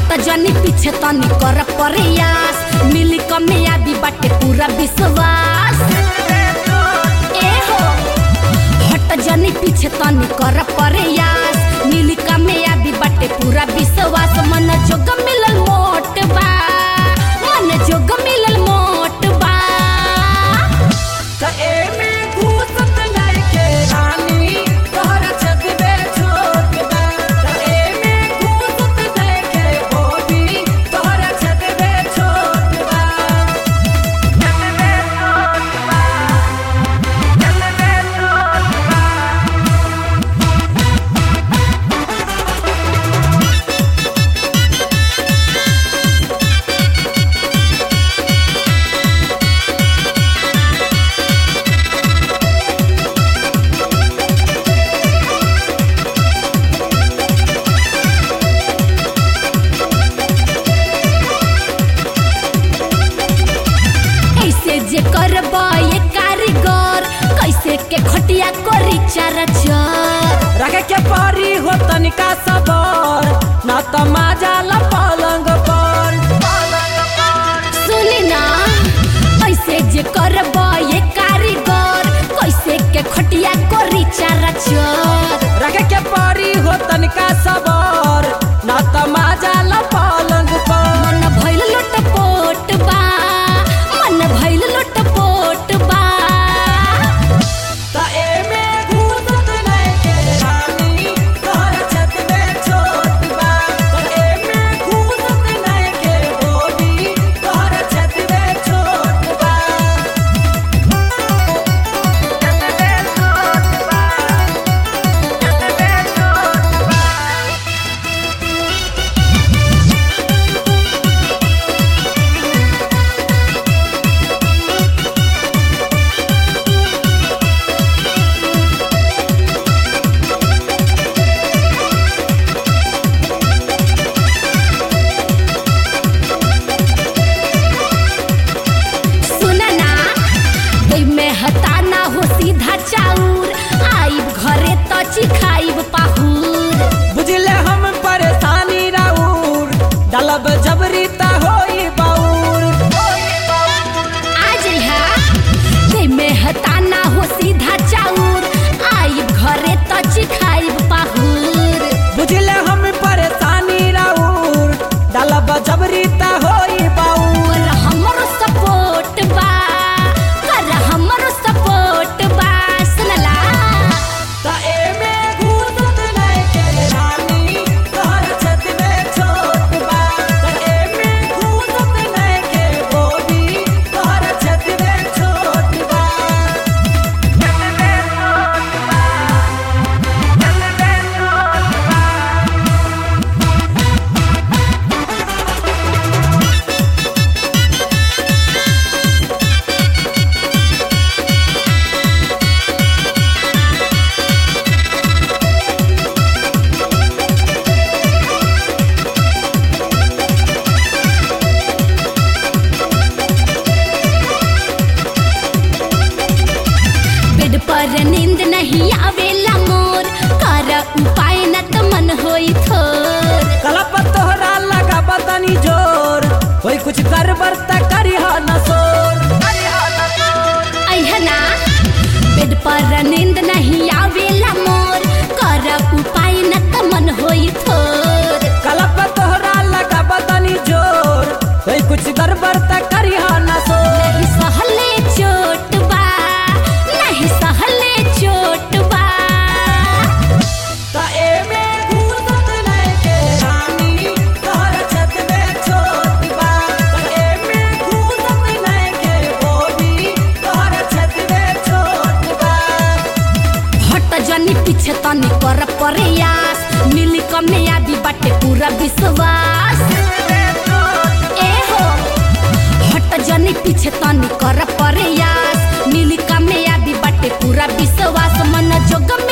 हट जनी पीछे तनी कर प्रयास मिली कमियाबी बाटे पूरा विश्वास ए हो हट जनी पीछे तनी कर प्रयास मिली कमियाबी बाटे पूरा विश्वास मन जोग मिलल मोट बा मन जोग मिलल मोट बा त एमे घूसत नइखे रानी, तोहरा छतबे छोट बा। त एमे घूसत नइखे बोबी, तोहरा छतबे छोट बा। छतबे छोट बा। छतबे छोट बा। ऐसे जे करब ये कारीगर कैसे के खटिया करी चार चार रखे के परी हो तनिका सबर न त माजाल पलंग पर सुनी ना ऐसे जे करब ये कारीगर कैसे के खटिया करी चार चार रखे के परी हो तनिका सबर न त माजाल पलंग पर मन भइल लोटपोट बा मन भइल लोटपोट बा त एमे घूसत नइखे रानी, तोहर छत में छोट बा। त एमे घूसत नइखे बोबी, तोहर छत में छोट बा। छत में छोट बा। छत में छोट बा। सुना ना दई में हताना हो सीधा चाउर आइब घरे त चिखाइब पाहुर बुझले हम परेशानी राउर डलब जबरी त होई बाउर आ जइहा दई में हताना हो सीधा चाउर आइब घरे त चिखाइब पाहुर बुझले हम परेशानी राउर डलब जबरी त होई बाउर कर हमरो सपोर्ट बा कर हमरो सपोर्ट बा सुनला त एमे घूसत नइखे रानी तोहर छत में छोट बा त एमे घूसत नइखे बोबी तोहर छत में छोट बा छत में छोट बा छत में छोट बा बेड पर नींद नहीं आवेला मोर कर उपाय न त मन होई थोर कलप तोहरा लगा बतनी जोर कोई कुछ कर बरता करी हो न सोर अहना बेड पर नींद नहीं आवेला मोर कर उपाय न त मन होई थोर कलप तोहरा लगा बतनी जोर कोई कुछ कर बरता करी हो न सोर नहीं सहले चोट बा नहीं सहले चोट बा त एमे घूसत नइखे रानी तोहर छत में छोट बा त एमे घूसत नइखे बोबी तोहर छत में छोट बा हट जनी पीछे तनी कर प्रयास मिली कमियाबी बाटे पूरा विश्वास ए हो हट जनी पीछे तनी कर प्रयास मिली कमियाबी बाटे पूरा विश्वास मन जोग